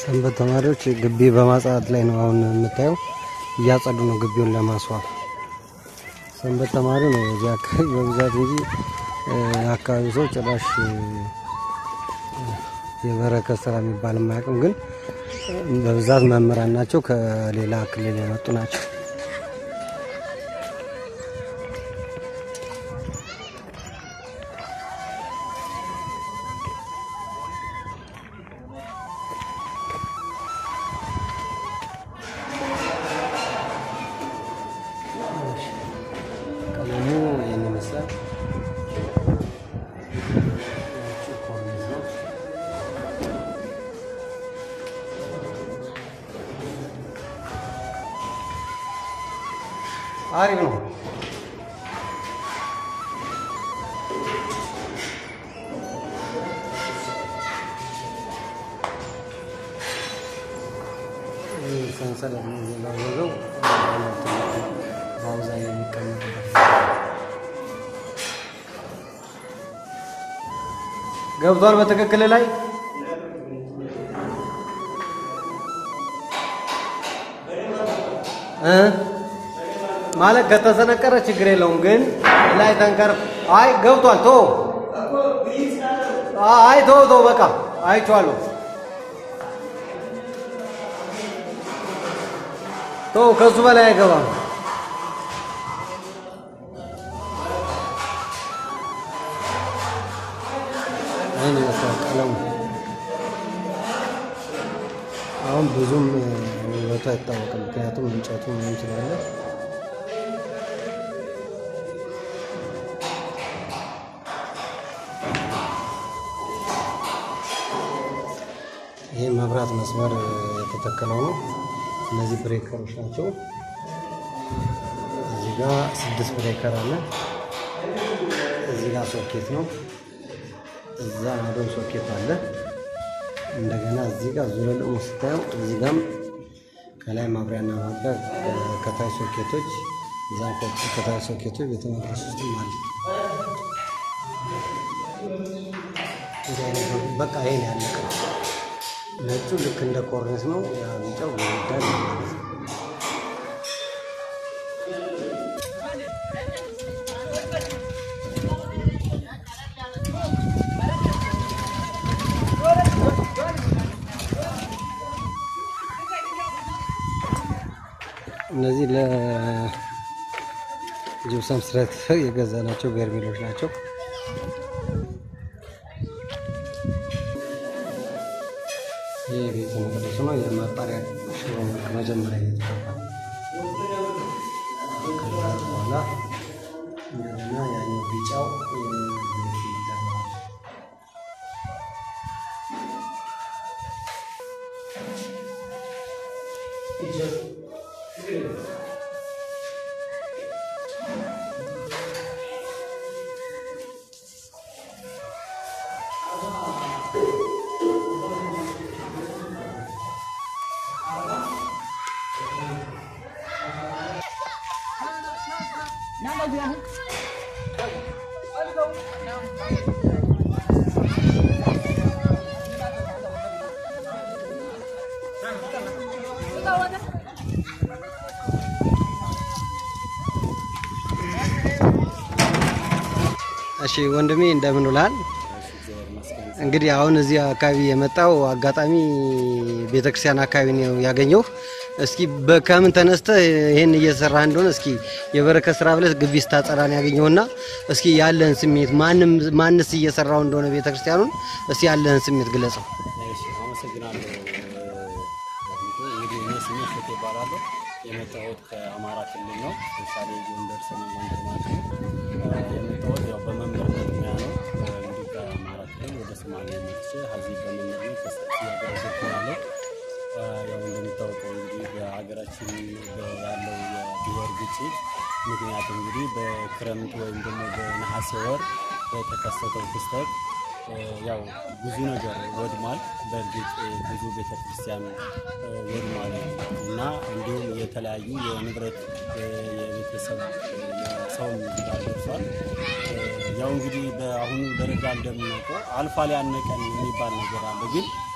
ሰንበት ተማሪዎች ግቢ በማጽዳት ላይ ነው። አሁን የምታየው እያጸዱ ነው ግቢውን ለማስዋብ። ሰንበት ተማሪ ነው እዚህ አካባቢ በብዛት እንጂ አካባቢ ሰው ጭራሽ የበረከት ስራ የሚባል የማያውቅም። ግን በብዛት መምህራን ናቸው፣ ከሌላ ክልል የመጡ ናቸው። ቀለሙ ይህን ይመስላል። ኮርኒስ ነው። አሪፍ ነው። ይህ ሰንሰለት ነው የሚባለው በአውዛ የሚቀመጥበት ገብቷል። በትክክል ላይ እ ማለት ከተሰነቀረ ችግር የለውም፣ ግን ላይ ተንከር አይ ገብቷል። ቶ አይ ቶ ቶ በቃ አይቼዋለሁ። ቶ ከሱ በላይ አይገባም። ይህን ይመስላል ቀለሙ። አሁን ብዙም ውበቱ አይታወቅም፣ ምክንያቱም እንጨቱ ምንም ስላለ ይህ መብራት መስመር የተተከለው ነው። እነዚህ ብሬከሮች ናቸው። እዚህ ጋ ስድስት ብሬከር አለ። እዚህ ጋር ሶኬት ነው። እዛ ማዶም ሶኬት አለ። እንደገና እዚህ ጋር ዙሪያ ደግሞ ስታየው እዚህ ጋም ከላይ ማብሪያና ማብሪያ ከታች ሶኬቶች እዛ ከታች ሶኬቶች ቤተ መቅደስ ውስጥም አለ። በቃ ይሄን ያለቀ ነጩ ልክ እንደ ኮርኒስ ነው። ያ ቢጫው ግድግዳ ነው ማለት ነው። እነዚህ ለጅብሰም ስረት የገዛ ናቸው በርሜሎች ናቸው። ይህ ቤተ መቅደሱ ነው። የማጣሪያ ሽሮ መልክ መጀመሪያ እየተቀባ ከዛ በኋላ እንደገና ያኛው ቢጫው ይደረጋል። እሺ ወንድሜ እንደምን ውላል? እንግዲህ አሁን እዚህ አካባቢ የመጣው አጋጣሚ ቤተክርስቲያን አካባቢ ነው ያገኘው። እስኪ ከምን ተነስተህ ይህን እየሰራህ እንደሆነ እስኪ የበረከት ስራ ብለህ ግቢ ስታጸዳ ነው ያገኘውና እስኪ ያለህን ስሜት ማንም ማንስ እየሰራው እንደሆነ ቤተክርስቲያኑን እስኪ ያለህን ስሜት ግለጸው። እሺ አመሰግናለሁ። እንግዲህ እኔ ስሜ ሸቴ እባላለሁ። የመጣሁት ከአማራ ክልል ነው። ምሳሌ ጎንደር ሰሜን ጎንደር ማለት ነው። የመጣሁት ያው በመምህርነት ሙያ ነው። እንግዲህ ከአማራ ክልል ወደ ሶማሌ መጥቼ እዚህ በመምህርነት እያገለገልኩ ያለው ያው እንደሚታወቀው እንግዲህ በሀገራችን ያለው የብሔር ግጭት ምክንያት እንግዲህ በክረምት ወይም ደግሞ በነሐሴ ወር በተከሰተው ክስተት ያው ብዙ ነገር ወድሟል። በእርግጥ ብዙ ቤተክርስቲያን ወድሟል እና እንዲሁም የተለያዩ የንብረት የቤተሰብ ሰውም ጉዳት ደርሷል። ያው እንግዲህ በአሁኑ ደረጃ እንደምናውቀው አልፏል ያነቀን የሚባል ነገር አለ። ግን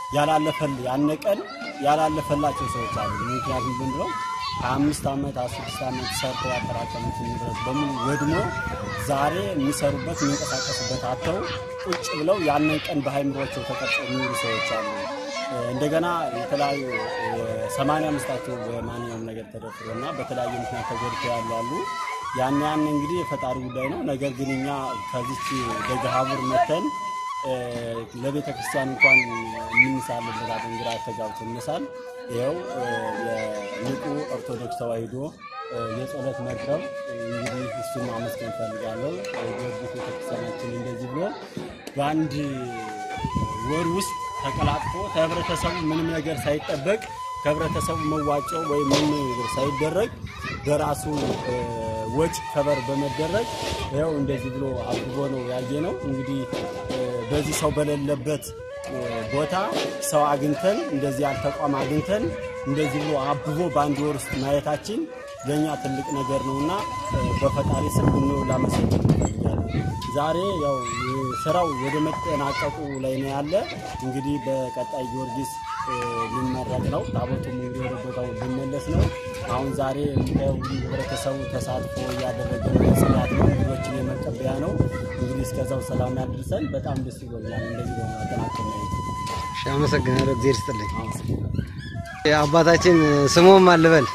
ያላለፈል ያነቀን ያላለፈላቸው ሰዎች አሉ። ምክንያቱም ምንድነው ከአምስት ዓመት አስድስት ዓመት ሰርተው ያጠራቀሙት ንብረት በሙሉ ወድሞ ዛሬ የሚሰሩበት የሚንቀሳቀሱበት አጥተው ቁጭ ብለው ያንን ቀን በሃይምሯቸው ተቀርጸው የሚውሉ ሰዎች አሉ። እንደገና የተለያዩ ሰማንያ አምስታቸው በማንኛውም ነገር ተደፍሮ እና በተለያየ ምክንያት ተጎድተው ያሉ አሉ። ያን ያን እንግዲህ የፈጣሪ ጉዳይ ነው። ነገር ግን እኛ ከዚች ደገሃቡር መተን ለቤተ ክርስቲያን እንኳን የምንሳልበት አደንግራ ተጋብቶ እንሳል ይኸው የንቁ ኦርቶዶክስ ተዋሕዶ የጸሎት መርከብ እንግዲህ እሱን ማመስገን ፈልጋለሁ። ጊዮርጊስ ቤተክርስቲያናችን እንደዚህ ብሎ በአንድ ወር ውስጥ ተቀላጥፎ ከህብረተሰቡ ምንም ነገር ሳይጠበቅ ከህብረተሰቡ መዋጮ ወይም ምንም ነገር ሳይደረግ በራሱ ወጪ ከበር በመደረግ ይኸው እንደዚህ ብሎ አብቦ ነው ያየ ነው። እንግዲህ በዚህ ሰው በሌለበት ቦታ ሰው አግኝተን እንደዚህ ያለ ተቋም አግኝተን እንደዚህ ብሎ አብቦ በአንድ ወር ውስጥ ማየታችን ለእኛ ትልቅ ነገር ነውና በፈጣሪ ስም ነው ላመሰግን እንፈልጋለን። ዛሬ ያው ስራው ወደ መጠናቀቁ ላይ ነው ያለ። እንግዲህ በቀጣይ ጊዮርጊስ ሊመረቅ ነው። ታቦቱም እንግዲህ ወደ ቦታው ሊመለስ ነው። አሁን ዛሬ ህብረተሰቡ ተሳትፎ እያደረገ ነው። ጽዳት ነው፣ እንግዶችን የመቀበያ ነው። እንግዲህ እስከዛው ሰላም ያድርሰን። በጣም ደስ ይጎኛል። እንደዚህ ነው አጠናቀም ነው። አመሰግናለሁ። እግዚአብሔር ይስጥልኝ። አባታችን ስሞም አልበል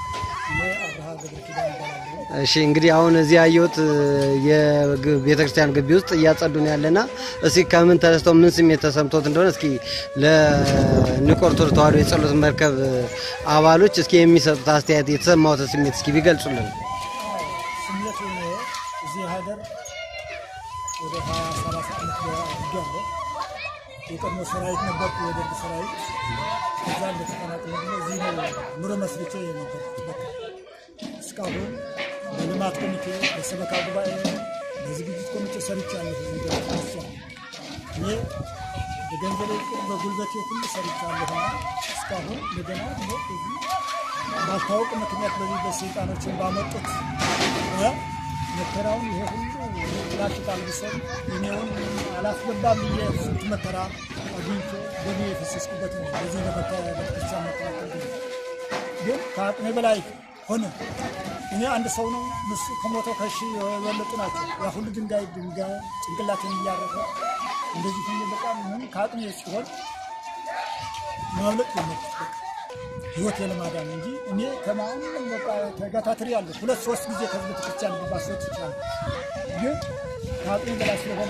እሺ እንግዲህ አሁን እዚህ ያየሁት የቤተ ክርስቲያን ግቢ ውስጥ እያጸዱን ያለና እስኪ ከምን ተነስተው ምን ስሜት ተሰምቶት እንደሆነ እስኪ ለንቁ ኦርቶዶክስ ተዋሕዶ የጸሎት መርከብ አባሎች እስኪ የሚሰጡት አስተያየት የተሰማዎትን ስሜት እስኪ ቢገልጹልን። ስሜቱ እዚህ ሀገር ወደ ሀያ ሰላሳ ዓመት አድርጌያለሁ። የቀድሞ ሰራዊት ነበርኩ፣ የደርግ ሰራዊት። ከዛ እንደተቀናቀለ ደግሞ እዚህ ነው ኑሮ መስርቼ ነበር። እስካሁን በልማት ኮሚቴ፣ በሰበካ ጉባኤ፣ በዝግጅት ኮሚቴ ሰርቻለሁ። እዚህ ቤተክርስቲያን እኔ በገንዘቤ ቁር በጉልበቴ ሁሉ ሰርቻለሁ። እስካሁን እንደገና ደግሞ እዚህ ባልታወቅ ምክንያት በዚህ በሰይጣኖችን ባመጡት መከራውን ይሄ ሁሉ ላችቃል ብሰል እኔውን አላስገባም ብዬ ስንት መከራ አግኝቼ ገቢ የፈሰስኩበት ነው። በዚህ ለቤተክርስቲያን መከላከል ግን ከአቅሜ በላይ ሆነ። እኔ አንድ ሰው ነው ምስ ከሞተው ከሺ የበለጡ ናቸው። ያ ሁሉ ድንጋይ ድንጋይ ጭንቅላትን እያረፈ እንደዚህ ሁሉ በጣም ምን ከአቅሜ ሲሆን ማምለጥ የመጡት ህይወት የለማዳን እንጂ እኔ ከማንም በቃ ተጋታትሪ ያለሁ ሁለት ሶስት ጊዜ ከዚህ ቤተክርስቲያን ባስወጥ ይችላል። ግን ከአቅሜ በላይ ስለሆነ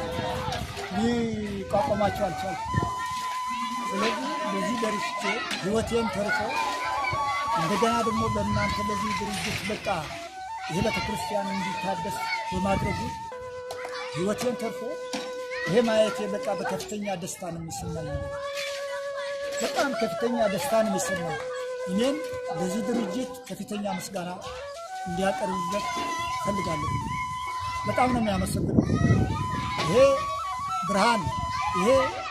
ሊቋቋማቸው አልቻልኩም። ስለዚህ በዚህ ደርሼ ህይወቴን ተርፎ እንደገና ደግሞ በእናንተ በዚህ ድርጅት በቃ ይሄ ቤተክርስቲያን እንዲታደስ በማድረጉ ህይወቴን ተርፎ ይሄ ማየቴ በቃ በከፍተኛ ደስታ ነው የሚሰማኝ። በጣም ከፍተኛ ደስታ ነው የሚሰማኝ። እኔም በዚህ ድርጅት ከፍተኛ ምስጋና እንዲያቀርብበት ፈልጋለሁ። በጣም ነው የሚያመሰግነው። ይሄ ብርሃን ይሄ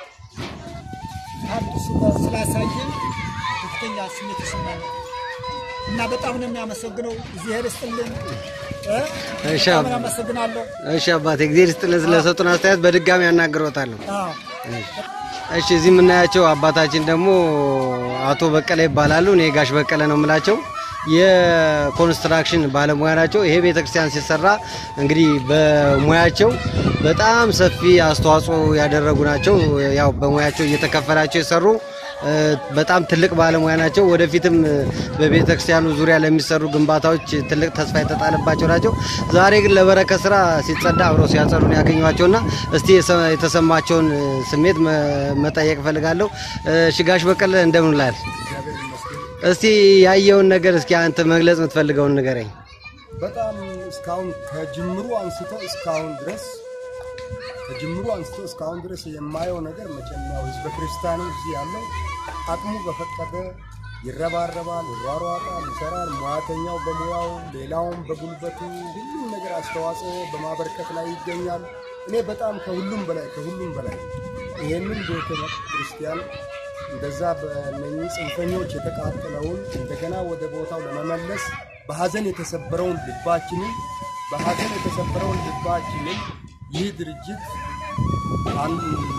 አዲሱ ስላሳየን ከፍተኛ ስሜት ይሰማኛል እና በጣም ነው የሚያመሰግነው። እግዚአብሔር ይስጥልን። እሺ በጣም አባ- አመሰግናለሁ። እሺ አባቴ እግዚአብሔር ይስጥልን ስለሰጡን አስተያየት በድጋሚ ያናግሮታለሁ። አዎ። እሺ እዚህ የምናያቸው አባታችን ደግሞ አቶ በቀለ ይባላሉ። እኔ ጋሽ በቀለ ነው የምላቸው። የኮንስትራክሽን ባለሙያ ናቸው። ይሄ ቤተክርስቲያን ሲሰራ እንግዲህ በሙያቸው በጣም ሰፊ አስተዋጽኦ ያደረጉ ናቸው። ያው በሙያቸው እየተከፈላቸው የሰሩ እ፣ በጣም ትልቅ ባለሙያ ናቸው። ወደፊትም እ፣ በቤተክርስቲያኑ ዙሪያ ለሚሰሩ ግንባታዎች ትልቅ ተስፋ የተጣለባቸው ናቸው። ዛሬ ግን ለበረከት ስራ ሲጸዳ አብረው ሲያጸዱን ያገኟቸውና እስቲ የሰ- የተሰማቸውን እ፣ ስሜት መ- መጠየቅ እፈልጋለሁ። እ፣ እሺ ጋሽ በቀለ እንደምን ላል እስቲ ያየውን ነገር እስኪ አንተ መግለጽ የምትፈልገውን ንገረኝ። በጣም እስካሁን ከጅምሩ አንስቶ እስካሁን ድረስ ከጅምሩ አንስቶ እስካሁን ድረስ የማየው ነገር መቼም ያው ህዝበ ክርስቲያኑ እዚህ ያለው አቅሙ በፈቀደ ይረባረባል፣ ይሯሯጣል፣ ይሰራል። ሙያተኛው በሙያው ሌላውም በጉልበቱ ሁሉም ነገር አስተዋጽኦ በማበርከት ላይ ይገኛል። እኔ በጣም ከሁሉም በላይ ከሁሉም በላይ ይህንን ቤተ ክርስቲያን እንደዛ በእነኚህ ጽንፈኞች የተቃጠለውን እንደገና ወደ ቦታው ለመመለስ በሀዘን የተሰበረውን ልባችንን በሀዘን የተሰበረውን ልባችንን ይህ ድርጅት አንድ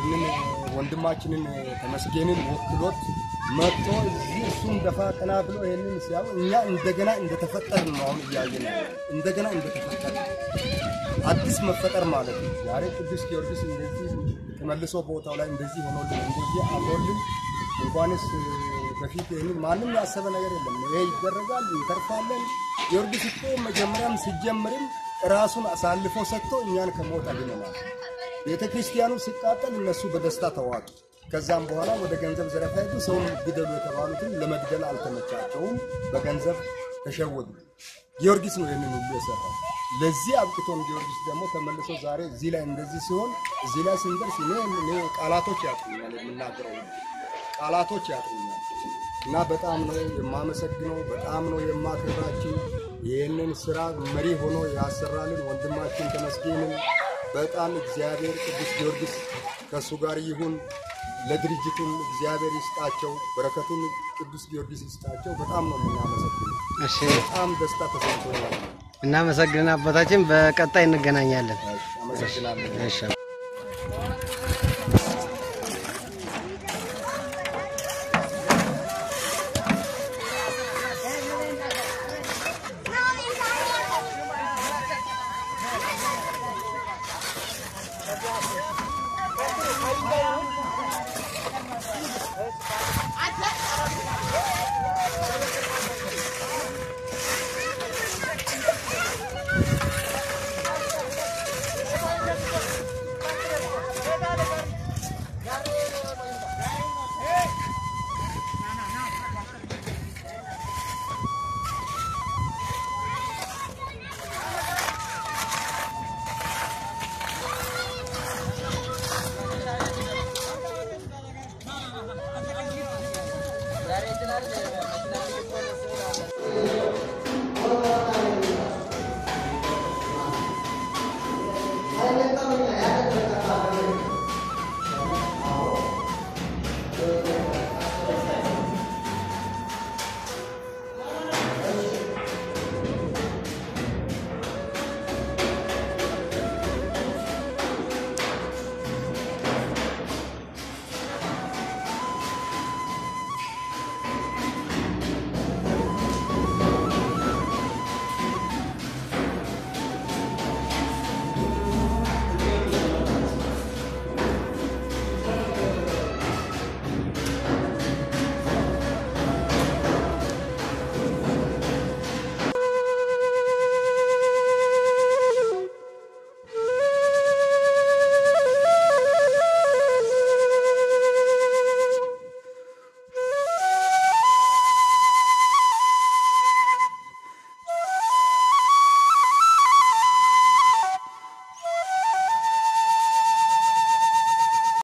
ያንን ወንድማችንን ተመስገንን ወክሎት መጥቶ እዚህ እሱም ደፋ ቀና ብሎ ይህንን ሲያው እኛ እንደገና እንደተፈጠርን ነው አሁን እያየን ያለ እንደገና እንደተፈጠርን አዲስ መፈጠር ማለት ነው። ዛሬ ቅዱስ ጊዮርጊስ እንደዚህ ተመልሶ ቦታው ላይ እንደዚህ ሆኖልን እንደዚህ አምሮልን እንኳንስ በፊት ይህንን ማንም ያሰበ ነገር የለም። ይሄ ይደረጋል፣ እንተርፋለን። ጊዮርጊስ እኮ መጀመሪያም ሲጀምርም ራሱን አሳልፎ ሰጥቶ እኛን ከሞት አድነናል። ቤተ ክርስቲያኑ ሲቃጠል እነሱ በደስታ ተዋጡ። ከዛም በኋላ ወደ ገንዘብ ዘረፋ ሄዱ። ሰውን ግደሉ የተባሉትን ለመግደል አልተመቻቸውም። በገንዘብ ተሸወዱ። ጊዮርጊስ ነው ይህንን ሁሉ የሰራው። ለዚህ አብቅቶን ጊዮርጊስ ደግሞ ተመልሶ ዛሬ እዚህ ላይ እንደዚህ ሲሆን እዚህ ላይ ስንደርስ እኔ እኔ ቃላቶች ያጥሩኛል፣ የምናገረው ቃላቶች ያጥሩኛል። እና በጣም ነው የማመሰግነው፣ በጣም ነው የማከብራችሁ። ይህንን ስራ መሪ ሆኖ ያሰራልን ወንድማችን ተመስገንን በጣም እግዚአብሔር ቅዱስ ጊዮርጊስ ከእሱ ጋር ይሁን። ለድርጅቱም እግዚአብሔር ይስጣቸው፣ በረከቱን ቅዱስ ጊዮርጊስ ይስጣቸው። በጣም ነው የምናመሰግነው። እሺ በጣም ደስታ ተሰምቶኛል። እናመሰግንን አባታችን። በቀጣይ እንገናኛለን። አመሰግናለሁ። እሺ